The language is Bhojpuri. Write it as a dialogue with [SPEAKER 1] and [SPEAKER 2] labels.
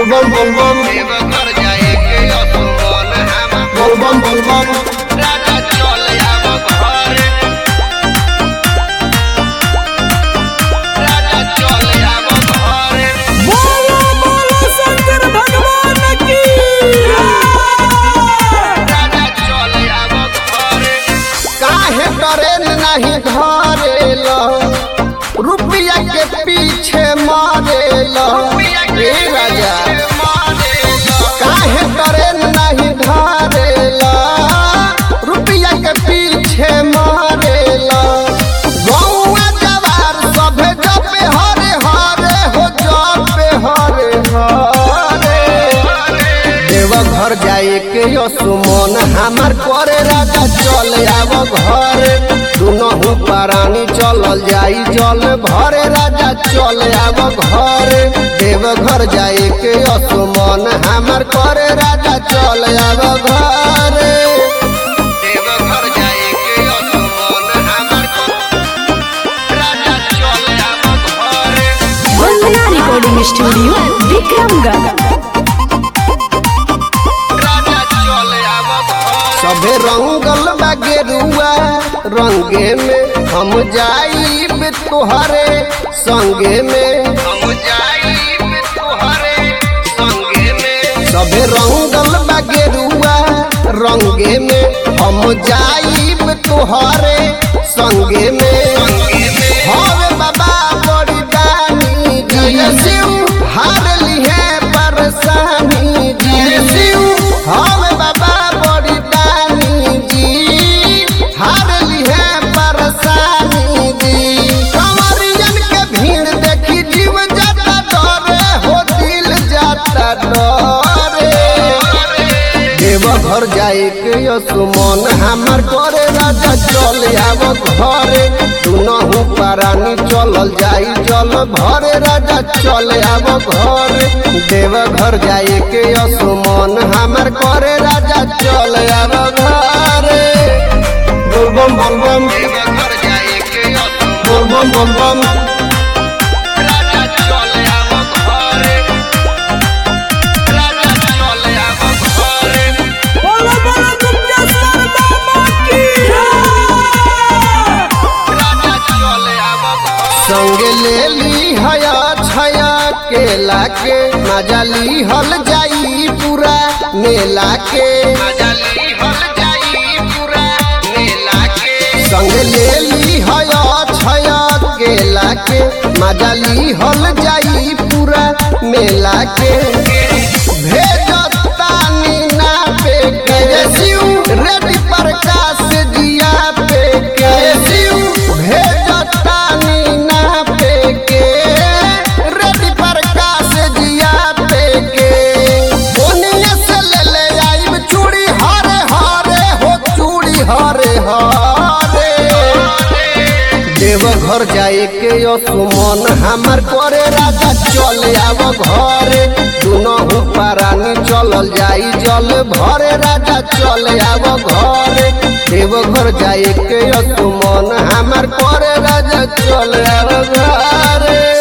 [SPEAKER 1] बोलबम बोलबम
[SPEAKER 2] देवघर जाए के असुमन हम
[SPEAKER 1] बोलबम बोलबम
[SPEAKER 2] राजा चल आब घरे राजा चल आब घरे
[SPEAKER 3] बोलो बोलो शंकर भगवान की
[SPEAKER 2] राजा चल आब घरे
[SPEAKER 1] काहे ट्रेन नहीं धरेल रुपया के पीछे मारेल ए राजा काहे ट्रेन नहीं धरेल रुपया के पीछे मारेल गौआ जवार सभे जपे हरे हरे हो जपे हरे हरे देवघर जाए के यो सुमन हमार करे राजा चल आब घर दुनहु प्राणी चलल जाई जल भरे राजा चल आब घर देवघर जाए के यो सुमन हमार करे राजा चल आब घर
[SPEAKER 2] देवघर जाए के असुमन हमर राजा चल आब घरे
[SPEAKER 3] वंदना रिकॉर्डिंग स्टूडियो विक्रमगढ़
[SPEAKER 2] राजा चल आब घरे
[SPEAKER 1] सभे रंगल बा गेरुआ रंगे में हम जाई तोहरे संगे में
[SPEAKER 2] हम जाई तोहरे संगे में
[SPEAKER 1] सभे रंगल बा गेरुआ रंगे में हम जाइब तोहरे संगे में
[SPEAKER 2] संगे में
[SPEAKER 1] हवे बाबा बड़ी दानी जी शिव हार लिहे परेशानी जी शिव हवे बाबा बड़ी दानी जी हार लिहे परेशानी जी कंवरियन के भीड़ देखी जीव जाता डरे हो दिल जाता डरे देवघर जाए के यो सुमन हमार करे राजा चल आब घरे दुनहु प्राणी चलल जाई जल भरे राजा चल आब घरे देवघर जाए के यो सुमन हमार करे राजा चल आब घरे बोलबम बोलबम
[SPEAKER 2] देवघर जाए के असुमन
[SPEAKER 1] बोलबम बोलबम
[SPEAKER 2] राजा चल आब घरे राजा चल आब घरे
[SPEAKER 3] बोलो बोलो दुर्गेश्वर बाबा की
[SPEAKER 2] राजा चल आब घरे
[SPEAKER 1] संग ले ली हया छया केला के मजा ली हल जाई पूरा मेला के
[SPEAKER 2] मजा ली हल जाई पूरा मेला के
[SPEAKER 1] संग ले ली हया छया केला के मजा ली हल जाई पूरा मेला के भेजतानी ना पे के शिव रेडी प्रकाश दिया पे के शिव भेजतानी ना पे के रेडी प्रकाश दिया पे के बोनिए से ले ले आइब चूड़ी हरे हरे हो चूड़ी हरे हरे देवघर जाए के यो सुमन हमार करे राजा चल आब घरे दुनहु प्राणी चलल जाई जल भरे राजा चल आब घरे देवघर जाए के यो सुमन हमार करे राजा चल आब घरे